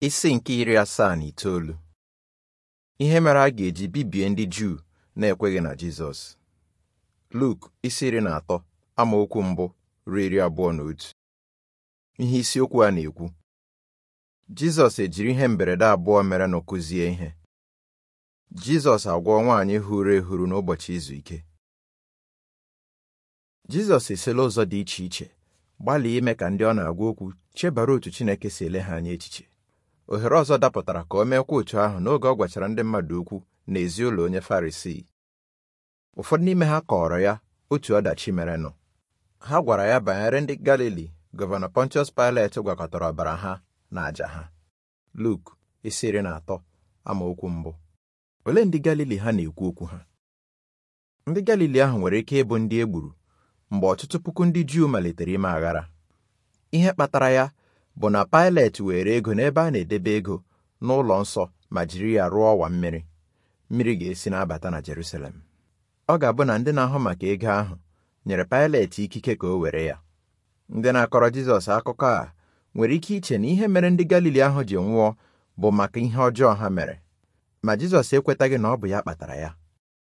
Isi nke iri asaa na itoolu ihe mere a ga-eji bibie ndị Juu na-ekweghị na Jizọs Luk isi iri na atọ amaokwu mbụ ruo iri abụọ na otu ihe isiokwu a na-ekwu Jizọs ejiri ihe mberede abụọ mere na kụzie ihe Jizọs agwọọ nwaanyị huru ehuru n'ụbọchị izu ike Jizọs esila ụzọ dị iche iche gbalịa ime ka ndị ọ na-agwa okwu chebara otu Chineke si ele ha anya echiche ohere ọzọ dapụtara ka o meekwa otu ahụ n'oge ọ gwachara ndị mmadụ okwu n'ezi ụlọ onye Farisii ụfọdụ n'ime ha kọọrọ ya otu ọdachi merenụ ha gwara ya banyere ndị Galili gọvanọ Pontius Pilet gwakọtara ọbara ha na àjà ha Luk isi iri na atọ amaokwu mbụ olee ndị Galili ha na-ekwu okwu ha ndị Galili ahụ nwere ike ịbụ ndị e gburu mgbe ọtụtụ puku ndị Juu malitere ime aghara ihe kpatara ya bụ na Pilet were ego n'ebe a na-edebe ego n'ụlọ nsọ ma jiri ya rụọ ọwa mmiri mmiri ga-esi na-abata na Jerusalem ọ ga-abụ na ndị na-ahụ maka ego ahụ nyere Pilet ikike ka o were ya ndị na-akọrọ Jizọs akụkọ a nwere ike iche na ihe mere ndị Galili ahụ ji nwụọ bụ maka ihe ọjọọ ha mere ma Jizọs ekwetaghị na ọ bụ ya kpatara ya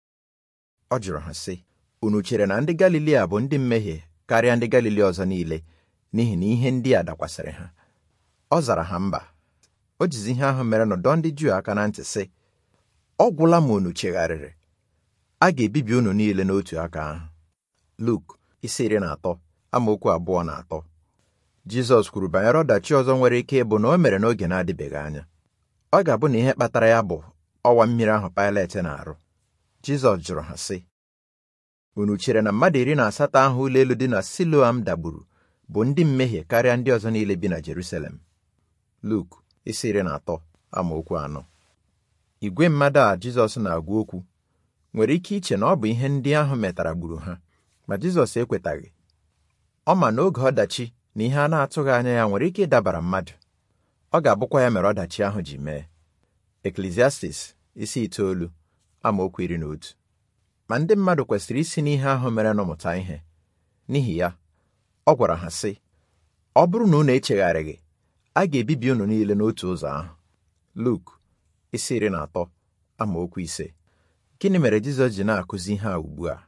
ọ jụrụ ha sị unu chere na ndị Galili a bụ ndị mmehie karịa ndị Galili ọzọ niile n'ihi na ihe ndị a dakwasịrị ha ọ zara ha mba o jizi ihe ahụ mere nọdọ ndị Juu aka na ntị sị ọ gwụla ma unu chegharịrị a ga-ebibi unu niile n'otu aka ahụ Luk isi iri na atọ amaokwu abụọ na atọ Jizọs kwuru banyere ọdachi ọzọ nwere ike ịbụ na o mere n'oge na-adịbeghị anya ọ ga-abụ na ihe kpatara ya bụ ọwa mmiri ahụ Pilet na-arụ Jizọs jụrụ ha sị unu chere na mmadụ iri na asatọ ahụ ụlọ elu dị na Siloam dagburu bụ ndị mmehie karịa ndị ọzọ niile bi na Jerusalem Luk isi iri na atọ amaokwu anọ igwe mmadụ a Jizọs na-agwa okwu nwere ike iche na ọ bụ ihe ndị ahụ metara gburu ha ma Jizọs ekwetaghị ọ ma na oge ọdachi na ihe a na-atụghị anya ya nwere ike ịdabara mmadụ ọ ga-abụkwa ya mere ọdachi ahụ ji mee Eklesiastis isi itoolu amaokwu iri na otu ma ndị mmadụ kwesịrị isi n'ihe ahụ mere n'ụmụta ihe n'ihi ya ọ gwara ha sị ọ bụrụ na unu echegharịghị a ga-ebibi unu niile n'otu ụzọ ahụ Luk isi iri na atọ amaokwu ise gịnị mere Jizọs ji na-akụzi ihe a ugbu a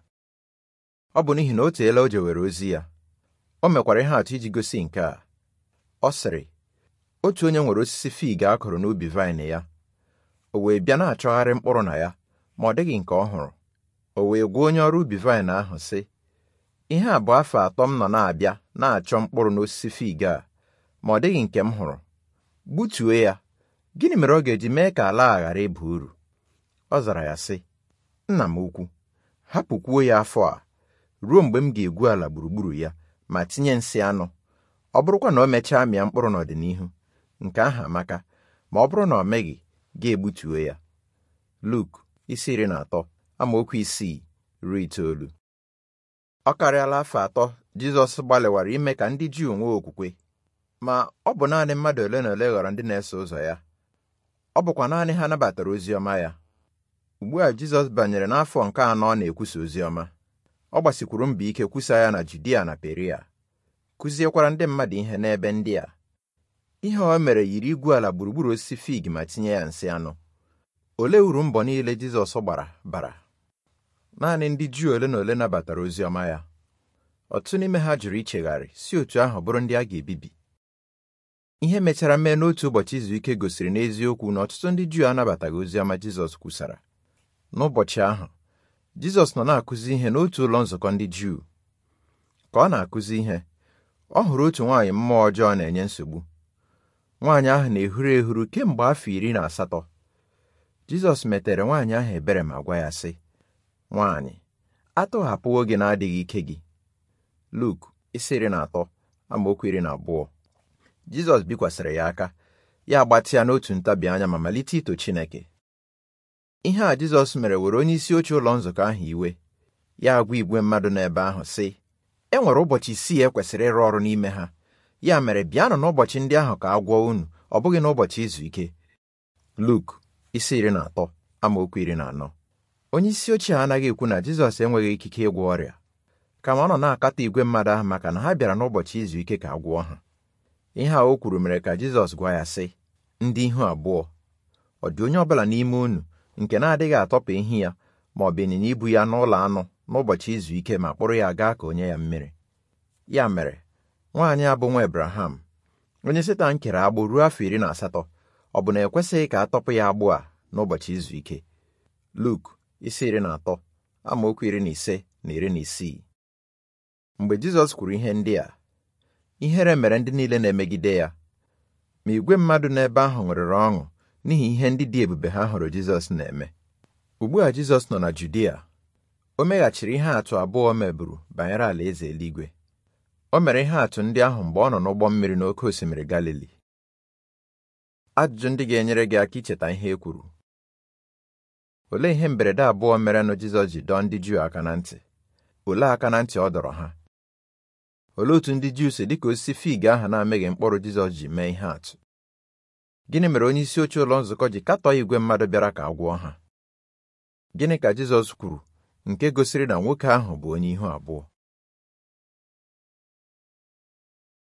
ọ bụ n'ihi na o teela o jewere ozi ya o mekwara ihe atụ iji gosi nke a ọ sịrị otu onye nwere osisi fig a kụrụ n'ubi vaịn ya o wee bịa na-achọgharị mkpụrụ na ya ma ọ dịghị nke ọ hụrụ o wee gwa onye ọrụ ubi vaịn ahụ sị ihe a bụ afọ atọ m nọ na-abịa na-achọ mkpụrụ n'osisi fig a ma ọ dịghị nke m hụrụ gbutuo ya gịnị mere ọ ga-eji mee ka ala a ghara ịba uru ọ zara ya sị nna m ukwu hapụkwuo ya afọ a ruo mgbe m ga-egwu ala gburugburu ya ma tinye nsị anụ ọ bụrụkwa na o mechaa mịa mkpụrụ n'ọdịnihu nke ahụ amaka ma ọ bụrụ na ọ meghị ga-egbutuo ya Luk isi iri na atọ amaokwu isii ruo itoolu ọ karịala afọ atọ Jizọs gbalịwara ime ka ndị Juu nwee okwukwe ma ọ bụ naanị mmadụ ole na ole ghọrọ ndị na-eso ụzọ ya ọ bụkwa naanị ha nabatara ozi ọma ya ugbu a Jizọs banyere n'afọ nke anọ ọ na-ekwusa ozi ọma ọ gbasikwuru mbọ ike kwusa ya na Judia na Peria kụziekwara ndị mmadụ ihe n'ebe ndị a ihe o mere yiri igwu ala gburugburu osisi fig ma tinye ya nsị anụ olee uru mbọ niile Jizọs gbara bara naanị ndị Juu ole na ole nabatara ozi ọma ya ọtụtụ n'ime ha jụrụ ichegharị si otu ahụ bụrụ ndị a ga-ebibi ihe mechara mee n'otu ụbọchị izu ike gosiri n'eziokwu na ọtụtụ ndị Juu anabataghị ozi ọma Jizọs kwusara n'ụbọchị ahụ Jizọs nọ na-akụzi ihe n'otu ụlọ nzukọ ndị Juu ka ọ na-akụzi ihe ọ hụrụ otu nwaanyị mmụọ ọjọọ na-enye nsogbu nwaanyị ahụ na-ehuru ehuru kemgbe afọ iri na asatọ Jizọs metere nwaanyị ahụ ebere ma gwa ya sị nwaanyị atọghapụwo gị na-adịghị ike gị Luk isi iri na atọ amaokwu iri na abụọ Jizọs bikwasịrị ya aka ya agbatịa n'otu ntabi anya ma malite ito Chineke ihe a Jizọs mere were onye isi oche ụlọ nzukọ ahụ iwe ya agwa igwe mmadụ n'ebe ahụ sị e nwere ụbọchị isii e kwesịrị ịrụ ọrụ n'ime ha ya mere bịanụ n'ụbọchị ndị ahụ ka a gwọọ unu ọ bụghị n'ụbọchị izu ike Luk isi iri na atọ amaokwu iri na anọ onye isi ochie anaghị ekwu na Jizọs enweghị ikike ịgwọ ọrịa kama ọ nọ na-akatọ igwe mmadụ ahụ maka na ha bịara n'ụbọchị izu ike ka a gwọọ ha ihe a o kwuru mere ka Jizọs gwa ya sị ndị ihu abụọ ọ dị onye ọbụla n'ime unu nke na-adịghị atọpụ ehi ya ma ọ bụ ịnyịnya ibu ya n'ụlọ anụ n'ụbọchị izu ike ma kpụrụ ya gaa ka onye ya mmiri ya mere nwaanyị a bụ nwa Ebraham onye Setan kere agbụ ruo afọ iri na asatọ ọ bụ na ekwesịghị ka a tọpụ ya agbụ a n'ụbọchị izu ike Luk isi iri na atọ amaokwu iri na ise na iri na isii mgbe Jizọs kwuru ihe ndị a ihere mere ndị niile na-emegide ya ma igwe mmadụ n'ebe ahụ ṅụrịrị ọṅụ n'ihi ihe ndị dị ebube ha hụrụ Jizọs na-eme ugbu a Jizọs nọ na Judia o meghachiri ihe atụ abụọ o meburu banyere alaeze eluigwe o mere ihe atụ ndị ahụ mgbe ọ nọ n'ụgbọ mmiri n'oké osimiri Galili ajụjụ ndị ga-enyere gị aka icheta ihe e kwuru olee ihe mberede abụọ merenụ Jizọs ji dọọ ndị Juu aka na ntị olee aka na ntị ọ dọrọ ha olee otu ndị Juu si dịka osisi fig ahụ na-amịghị mkpụrụ Jizọs ji mee ihe atụ gịnị mere onye isi oche ụlọ nzukọ ji katọọ igwe mmadụ bịara ka a gwọọ ha gịnị ka Jizọs kwuru nke gosiri na nwoke ahụ bụ onye ihu abụọ